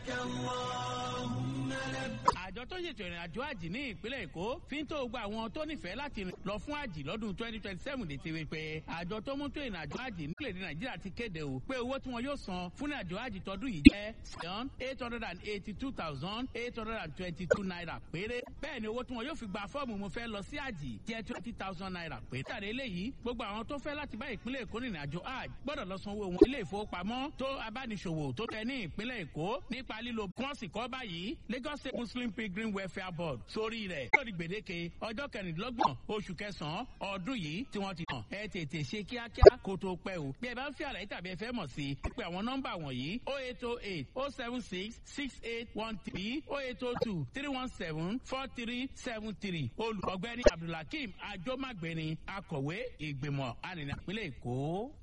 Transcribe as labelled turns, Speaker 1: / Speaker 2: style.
Speaker 1: àjọ tó ṣètò ìrìn àjò àjì ní ìpínlẹ̀ èkó fi ń tó gba àwọn tó nífẹ̀ẹ́ láti lọ fún àjì lọ́dún twenty twenty seven lè ti wí pé àjọ tó mú tó ìrìn àjò àjì nílẹ̀ èdè nàìjíríà ti kéde o pé owó tí wọn yóò san fún ìrìn àjò àjì tọdún yìí jẹ́ seven eight hundred and eighty two thousand eight hundred and twenty two naira péré bẹ́ẹ̀ ni owó tí wọn yóò fi gba fọ́ọ̀mù mo fẹ́ lọ sí àjì jẹ́ twenty thousand naira péré. tàdé eléyìí gbogbo àwọn tó fẹ́ láti bá ìpínlẹ̀ èkó rìnrìn àjò àjì gbọ́dọ̀ lọ sanwó wọn ilé ìfowópamọ́ tó abániṣòwò tó tẹ ní ìpínlẹ̀ èkó nípa lílo bọ́ọ̀sì kọ́ báyìí lagos state muslim pilgrim welfare board sórí rẹ̀ lórí gbèdéke ọjọ́ kẹrìndínlọ́gbọ̀n oṣù kẹsàn-án ọdún yìí tí wọ́n ti hàn ẹ tètè ṣe kíákíá kó tó pẹ́ o bí ẹ bá ń fi àlàyé tàbí ẹ fẹ́ mọ̀ sí i pé àwọn nọ́mbà wọ̀nyí o eight o eight o seven six six eight one three o eight o two three one seven four three seven three olùkọ́gbẹ́ni abdulhakeem ajomagbeni akọ̀wé ìgbìmọ̀ arìnrìn àpilẹ̀ èkó.